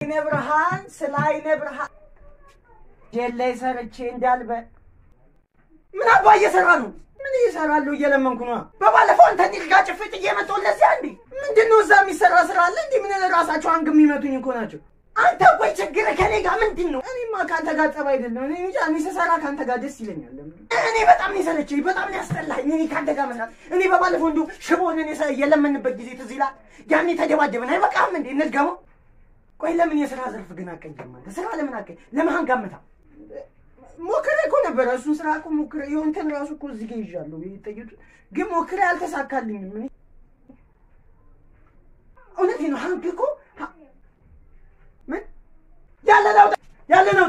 አይነ ብርሃን ስለ አይነ ብርሃን ጀላይ ሰርቼ እንዳልበ ምን አባ እየሰራ ነው? ምን እየሰራለሁ? እየለመንኩ ነው። በባለፈው አንተ ኒል ጋር ጭፍጥ እየመጣሁ ለዚያ እንዴ ምንድን ነው እዛ የሚሰራ ስራ አለ እንዴ? ምን ራሳቸው አንግ የሚመቱኝ እኮ ናቸው። አንተ ቆይ ችግር ከኔ ጋር ምንድን ነው? እኔማ ከአንተ ጋር ጠብ አይደለም። እኔ እንጃ እኔ ስሰራ ከአንተ ጋር ደስ ይለኛል። እኔ በጣም ነው የሰለቸኝ፣ በጣም ነው ያስጠላኝ። እኔ ከአንተ ጋር መስራት እኔ በባለፈው እንዲሁ ሽቦን እኔ የለመንበት ጊዜ ትዝ ይላል። ያኔ ተደባደብን። አይበቃም እንዴ እንድገመው? ቆይ ለምን የስራ ዘርፍ ግን አቀይም? አንተ ስራ ለምን አቀይ? ለምን አንጋምታ ሞክሬ እኮ ነበረ እሱን ስራ እኮ ሞክሬ የሆንተን ራሱ እኮ እዚህ ጋር ይዣለሁ ይጠየቱ ግን ሞክሬ አልተሳካልኝም። እኔ እውነቴን ነው። ሀንክ እኮ ምን ያለ ናውጣ ያለ ናውጣ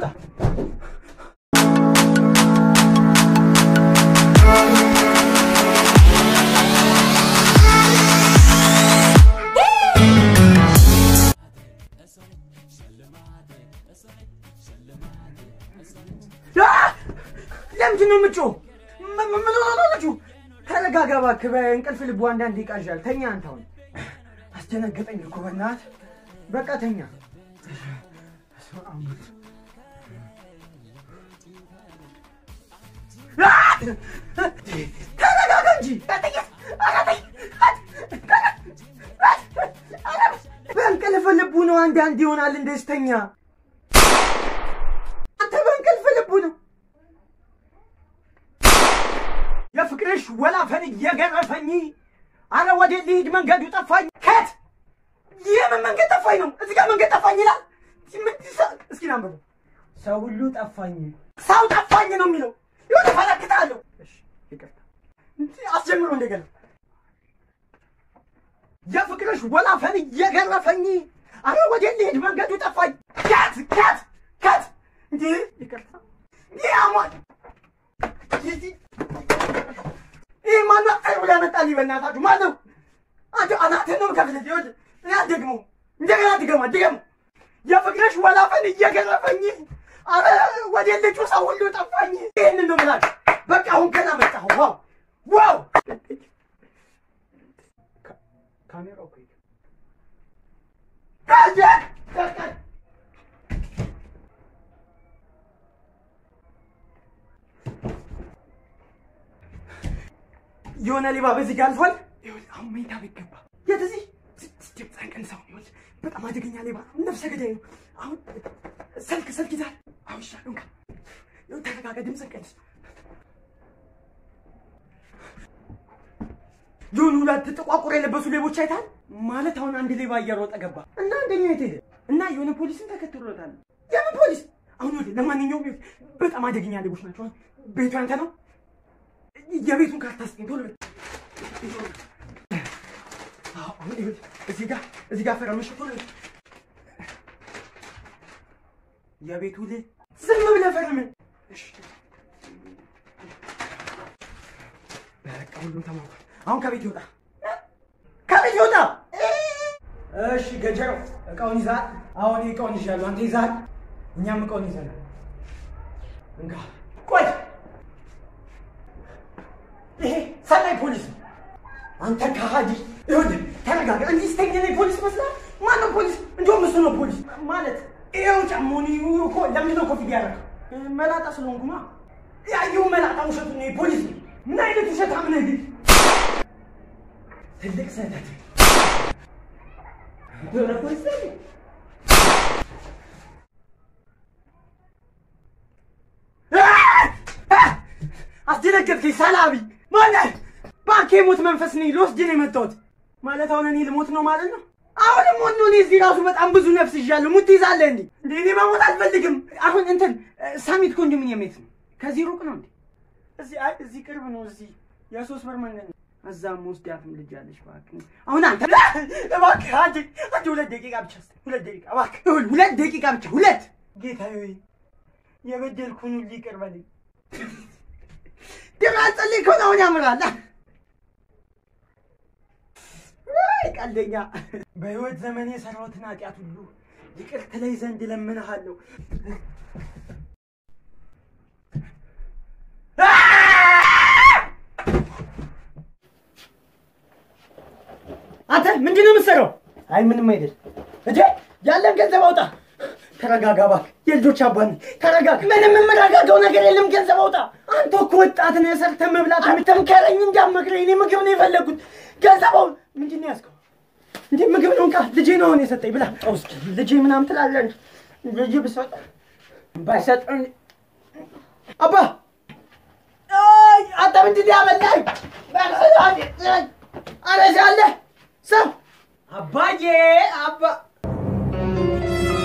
ለምንድን ነው የምጮህ? ምን ሆነ ነው ልጁ? ተረጋጋ እባክህ። በእንቅልፍ ልቡ አንዳንድ ይቃዣል። ተኛ አንተ። አሁን አስደነገጠኝ እኮ በእናትህ። በቃ ተኛ። ተረጋጋ እንጂ በእንቅልፍ ልቡ ነው አንዳንድ ይሆናል። እንደዚህ ተኛ። አንተ በእንቅልፍ ልቡ ነው የፍቅርሽ ወላፈን እየገረፈኝ፣ አረ ወደ ልሂድ መንገዱ ጠፋኝ። ከት የምን መንገድ ጠፋኝ ነው? እዚህ ጋር መንገድ ጠፋኝ ይላል። እስኪ ናንበቡ። ሰው ሁሉ ጠፋኝ፣ ሰው ጠፋኝ ነው የሚለው። ይሁን ፈለክታለሁ። ይቅርታ አስጀምሮ እንደገና የፍቅርሽ ወላፈን እየገረፈኝ፣ አረ ወደ ልሂድ መንገዱ ጠፋኝ። ከት ከት ከት እንዴ ይቅርታ ይህ አሟል ይህ ማነው? አይ ብላ መጣልኝ። በእናታችሁ ማነው? አንተ አናትህን ነው የምከፍልህ። ይኸውልህ እኔ አልደግመውም። እንደገና ድገማ ድገማ። የፍቅርሽ ወላፈን እየገረፈኝ፣ አረ ወደ ልጁ ሰው ሁሉ ጠፋኝ። ይህንን ነው የምላችሁ። በቃ አሁን ገና መጣሁ። ዋው ዋው! ካሜራው እኮ የሆነ ሌባ በዚህ ጋር አልፏል። ይኸውልህ አሁን መኝታ ቤት ገባ። የት እዚህ ድምፅህን ቀንሰው። ይኸውልህ በጣም አደገኛ ሌባ ነው፣ ነፍሰ ገዳይ ነው። አሁን ስልክ ስልክ ይዛል። አሁን ይሻለው እንካ። ይኸውልህ ተረጋጋ፣ ድምፅህን ቀንስ። የሆኑ ሁለት ጥቋቁር የለበሱ ሌቦች አይተሃል? ማለት አሁን አንድ ሌባ እየሮጠ ገባ እና አንደኛው የት ሄደ እና የሆነ ፖሊስን ተከትሎታል። የምን ፖሊስ? አሁን ይኸውልህ ለማንኛውም በጣም አደገኛ ሌቦች ናቸው። ቤቱ ያንተ ነው? የቤቱን ካርታ ስጠኝ ቶሎ። እዚህ ጋር እዚህ ጋር ፈረመሽ ቶሎ። የቤቱ ል ዝም ብለህ ፈርም። በቃ ሁሉም ተሟልቷል። አሁን ከቤት ይወጣ፣ ከቤት ይወጣ። እሺ ገጀረው እቃውን ይዛል። አሁን እቃውን ይዣለሁ፣ አንተ ይዛል፣ እኛም እቃውን ይዘናል። እንካ ቆይ ይሄ ሰላይ ፖሊስ ነው። አንተ ከሃዲ ይኸውልህ፣ ተረጋጋ። እንዲህ ስተኛ ላይ ፖሊስ መስላል። ማነው ፖሊስ? እንዲሁም እሱ ነው ፖሊስ ማለት። ይኸው ጫሞኒ እኮ ለምንድን ነው ኮፍያ ያደረገው? መላጣ ስለሆንኩ ነው። ያየው መላጣ ውሸቱ ነው። ፖሊስ ነው። ምን አይነት ውሸታም ነህ ግን! ትልቅ ስህተት ሆነ ፖሊስ ነው። አስደነገጥከኝ ሰላቢ ማለት ባንክ የሞት መንፈስ ነኝ። ልወስድ ነው የመጣሁት ማለት አሁን እኔ ልሞት ነው ማለት ነው። አሁን ሞት ነው። እኔ እዚህ ራሱ በጣም ብዙ ነፍስ ይዣለሁ። ሙት ትይዛለህ እንዴ? እንዴ እኔ መሞት አልፈልግም። አሁን እንትን ሳሚት ኮንዶሚኒየም የት ነው? ከዚህ ሩቅ ነው እንዴ? እዚህ አይ እዚህ ቅርብ ነው። እዚህ የሶስት በር መንገድ ነው። እዛም ወስዳትም ልጅ አለች። እባክህ አሁን አንተ እባክህ አንተ አንተ ሁለት ደቂቃ ብቻ ስጠኝ። ሁለት ደቂቃ እባክህ፣ ሁለት ደቂቃ ብቻ ሁለት። ጌታዬ ሆይ የበደልኩን ሁሉ ይቅር በለኝ። ደም አጸልይ ከሆነ አሁን ያምራል። ቀልደኛ በህይወት ዘመኔ የሰራሁትን ኃጢአት ሁሉ ይቅር ትለኝ ዘንድ እለምንሃለሁ። አንተ ምንድን ነው የምትሰራው? አይ ምንም አይደል። እንዴ ያለን ገንዘብ አውጣ። ተረጋጋ እባክህ። የልጆች አባት ነህ። ተረጋጋ። ምንም የምረጋጋው ነገር የለም። ገንዘብ አውጣ። አንተ እኮ ወጣት ነህ። ሰርተህ መብላት የምትምከረኝ እንዳትመክረኝ። እኔ ምግብ ነው የፈለግኩት። ገንዘብ አውጣ። ምንድን ነው ያዝከው? እንዴ ምግብ ነው እንካ። ልጄ ነው አሁን የሰጠኝ። ብላ ውስጥ ልጄ ምናምን ትላለህ እንጂ ልጄ ብሰጥ ባይሰጠኝ አባ አይ አንተ ምንድን ነው ያበላኝ? አረሻለህ ሰው አባዬ አባ